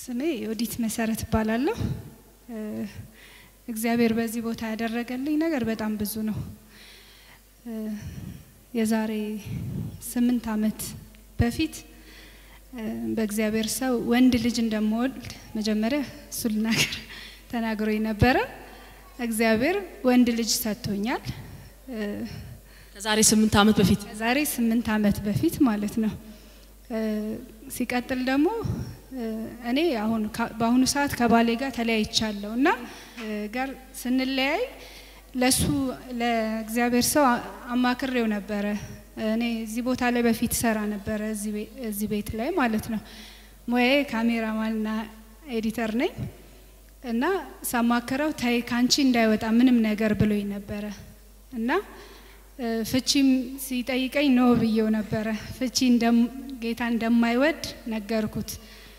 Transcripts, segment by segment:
ስሜ ዮዲት መሰረት እባላለሁ። እግዚአብሔር በዚህ ቦታ ያደረገልኝ ነገር በጣም ብዙ ነው። የዛሬ ስምንት ዓመት በፊት በእግዚአብሔር ሰው ወንድ ልጅ እንደምወልድ መጀመሪያ እሱ ልናገር ተናግሮኝ ነበረ። እግዚአብሔር ወንድ ልጅ ሰጥቶኛል። ከዛሬ ስምንት ዓመት በፊት ከዛሬ ስምንት ዓመት በፊት ማለት ነው። ሲቀጥል ደግሞ እኔ አሁን በአሁኑ ሰዓት ከባሌ ጋር ተለያይቻለሁ እና ጋር ስንለያይ ለሱ ለእግዚአብሔር ሰው አማክሬው ነበረ። እኔ እዚህ ቦታ ላይ በፊት ሰራ ነበረ እዚህ ቤት ላይ ማለት ነው። ሙያዬ ካሜራማንና ኤዲተር ነኝ እና ሳማክረው ታይ ካንቺ እንዳይወጣ ምንም ነገር ብሎኝ ነበረ እና ፍቺም ሲጠይቀኝ ኖ ብዬው ነበረ። ፍቺ ጌታ እንደማይወድ ነገርኩት።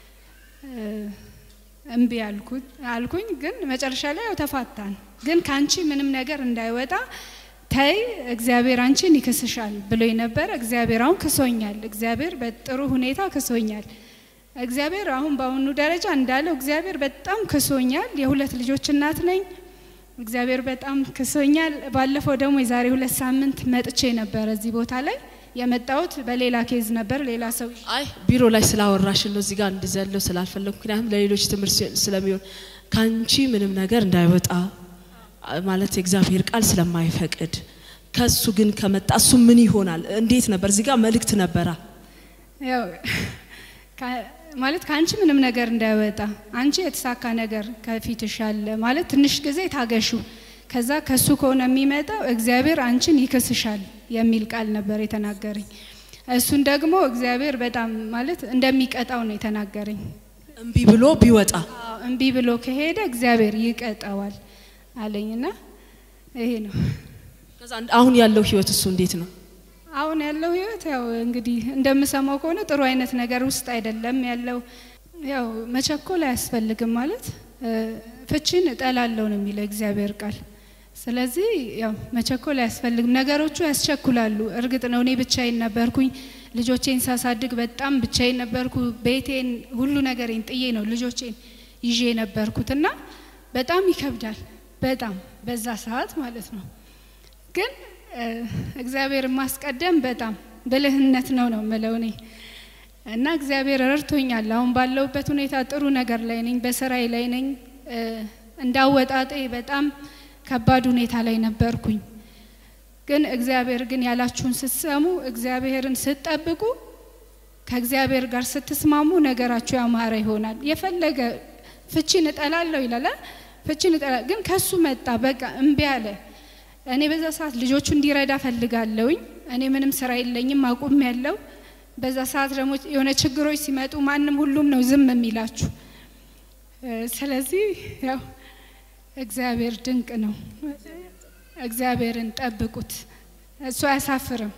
እምቢ አልኩት አልኩኝ። ግን መጨረሻ ላይ ያው ተፋታን። ግን ካንቺ ምንም ነገር እንዳይወጣ ተይ እግዚአብሔር አንቺን ይክስሻል ብሎኝ ነበረ። እግዚአብሔር አሁን ክሶኛል። እግዚአብሔር በጥሩ ሁኔታ ክሶኛል። እግዚአብሔር አሁን በአሁኑ ደረጃ እንዳለው እግዚአብሔር በጣም ክሶኛል። የሁለት ልጆች እናት ነኝ። እግዚአብሔር በጣም ክሶኛል። ባለፈው ደግሞ የዛሬ ሁለት ሳምንት መጥቼ ነበረ እዚህ ቦታ ላይ የመጣሁት በሌላ ኬዝ ነበር። ሌላ ሰው አይ ቢሮ ላይ ስላወራሽን ነው እዚህ ጋር እንድዘለው ስላልፈለጉ፣ ምክንያቱም ለሌሎች ትምህርት ስለሚሆን ከአንቺ ምንም ነገር እንዳይወጣ ማለት የእግዚአብሔር ቃል ስለማይፈቅድ ከሱ ግን ከመጣ እሱ ምን ይሆናል? እንዴት ነበር? እዚህ ጋር መልእክት ነበራ ያው ማለት ከአንቺ ምንም ነገር እንዳይወጣ አንቺ የተሳካ ነገር ከፊትሽ አለ ማለት ትንሽ ጊዜ ታገሹ ከዛ ከሱ ከሆነ የሚመጣው እግዚአብሔር አንቺን ይክስሻል የሚል ቃል ነበር የተናገረኝ። እሱን ደግሞ እግዚአብሔር በጣም ማለት እንደሚቀጣው ነው የተናገረኝ። እምቢ ብሎ ቢወጣ እምቢ ብሎ ከሄደ እግዚአብሔር ይቀጣዋል አለኝና ይሄ ነው። ከዛ አሁን ያለው ህይወት እሱ እንዴት ነው? አሁን ያለው ህይወት ያው እንግዲህ እንደምሰማው ከሆነ ጥሩ አይነት ነገር ውስጥ አይደለም ያለው። ያው መቸኮል አያስፈልግም ማለት ፍቺን እጠላለሁ ነው የሚለው እግዚአብሔር ቃል። ስለዚህ ያው መቸኮል አያስፈልግም። ነገሮቹ ያስቸኩላሉ። እርግጥ ነው እኔ ብቻዬን ነበርኩኝ። ልጆቼን ሳሳድግ በጣም ብቻዬን ነበርኩ። ቤቴን፣ ሁሉ ነገሬን ጥዬ ነው ልጆቼን ይዤ የነበርኩት እና በጣም ይከብዳል። በጣም በዛ ሰዓት ማለት ነው። ግን እግዚአብሔር ማስቀደም በጣም ብልህነት ነው ነው ምለው እኔ እና እግዚአብሔር ረድቶኛል። አሁን ባለውበት ሁኔታ ጥሩ ነገር ላይ ነኝ፣ በስራዬ ላይ ነኝ። እንዳወጣጤ በጣም ከባድ ሁኔታ ላይ ነበርኩኝ። ግን እግዚአብሔር ግን ያላችሁን ስትሰሙ፣ እግዚአብሔርን ስትጠብቁ፣ ከእግዚአብሔር ጋር ስትስማሙ ነገራችሁ ያማረ ይሆናል። የፈለገ ፍቺን እጠላለሁ ይላል። ፍቺን እጠላ ግን ከሱ መጣ። በቃ እምቢ አለ። እኔ በዛ ሰዓት ልጆቹ እንዲረዳ ፈልጋለሁኝ። እኔ ምንም ስራ የለኝም አቁም ያለው። በዛ ሰዓት ደግሞ የሆነ ችግሮች ሲመጡ ማንም ሁሉም ነው ዝም የሚላችሁ። ስለዚህ ያው እግዚአብሔር ድንቅ ነው። እግዚአብሔርን ጠብቁት፣ እሱ አያሳፍርም።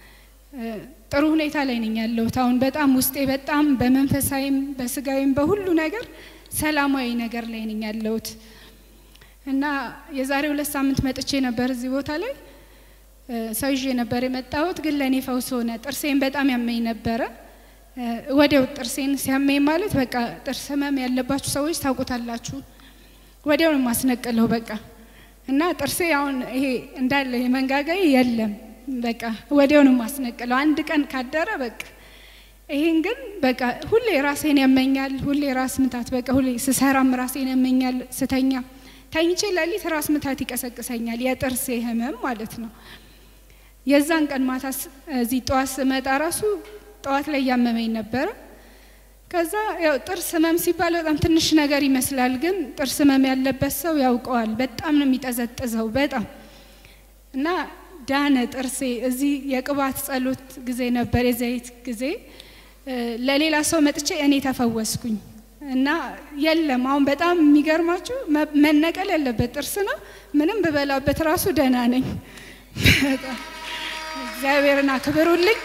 ጥሩ ሁኔታ ላይ ነኝ ያለሁት አሁን በጣም ውስጤ በጣም በመንፈሳዊም በስጋዊም በሁሉ ነገር ሰላማዊ ነገር ላይ ነኝ ያለሁት እና የዛሬ ሁለት ሳምንት መጥቼ ነበር እዚህ ቦታ ላይ ሰው ይዤ ነበር የመጣሁት። ግን ለእኔ ፈውስ ሆነ። ጥርሴን በጣም ያመኝ ነበረ። ወዲያው ጥርሴን ሲያመኝ ማለት በቃ ጥርስ ህመም ያለባችሁ ሰዎች ታውቁታላችሁ። ወዲያው ነው የማስነቅለው በቃ እና ጥርሴ አሁን ይሄ እንዳለ የመንጋጋዬ የለም በቃ ወዲያው ነው የማስነቅለው። አንድ ቀን ካደረ በቃ ይሄን ግን በቃ ሁሌ ራሴን ያመኛል። ሁሌ ራስ ምታት በቃ ሁሌ ስሰራም ራሴን ያመኛል። ስተኛ ተኝቼ ሌሊት ራስ ምታት ይቀሰቅሰኛል። የጥርሴ ህመም ማለት ነው። የዛን ቀን ማታ እዚህ ጠዋት ስመጣ ራሱ ጠዋት ላይ እያመመኝ ነበረ። ከዛ ያው ጥርስ ህመም ሲባል በጣም ትንሽ ነገር ይመስላል፣ ግን ጥርስ ህመም ያለበት ሰው ያውቀዋል። በጣም ነው የሚጠዘጥዘው በጣም እና ዳነ ጥርሴ። እዚህ የቅባት ጸሎት ጊዜ ነበር የዘይት ጊዜ ለሌላ ሰው መጥቼ እኔ ተፈወስኩኝ። እና የለም አሁን በጣም የሚገርማችሁ መነቀል ያለበት ጥርስ ነው። ምንም ብበላበት ራሱ ደህና ነኝ። እግዚአብሔርን አክብሩልኝ።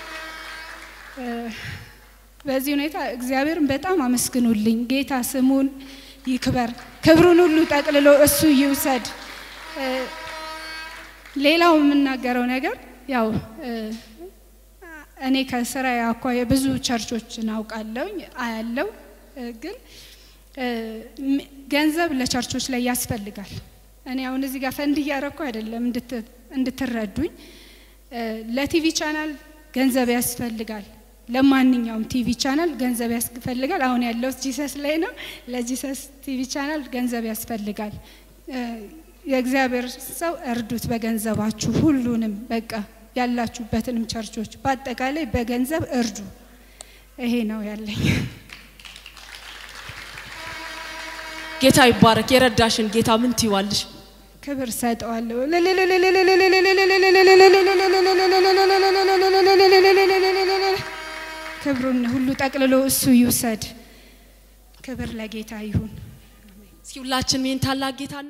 በዚህ ሁኔታ እግዚአብሔርን በጣም አመስግኑልኝ። ጌታ ስሙን ይክበር፣ ክብሩን ሁሉ ጠቅልሎ እሱ ይውሰድ። ሌላው የምናገረው ነገር ያው እኔ ከስራ አኳያ ብዙ ቸርቾችን አውቃለሁኝ አያለው ግን ገንዘብ ለቸርቾች ላይ ያስፈልጋል። እኔ አሁን እዚህ ጋር ፈንድ እያረኩ አይደለም እንድትረዱኝ። ለቲቪ ቻናል ገንዘብ ያስፈልጋል። ለማንኛውም ቲቪ ቻናል ገንዘብ ያስፈልጋል። አሁን ያለው ጂሰስ ላይ ነው። ለጂሰስ ቲቪ ቻናል ገንዘብ ያስፈልጋል። የእግዚአብሔር ሰው እርዱት በገንዘባችሁ ሁሉንም በቃ ያላችሁበትንም ቸርቾች በአጠቃላይ በገንዘብ እርዱ። ይሄ ነው ያለኝ። ጌታ ይባረክ። የረዳሽን ጌታ ምን ትይዋለሽ? ክብር ሰጠዋለሁ። ክብሩን ሁሉ ጠቅልሎ እሱ ይውሰድ። ክብር ለጌታ ይሁን። እስኪ ሁላችንም ይህን ታላቅ ጌታ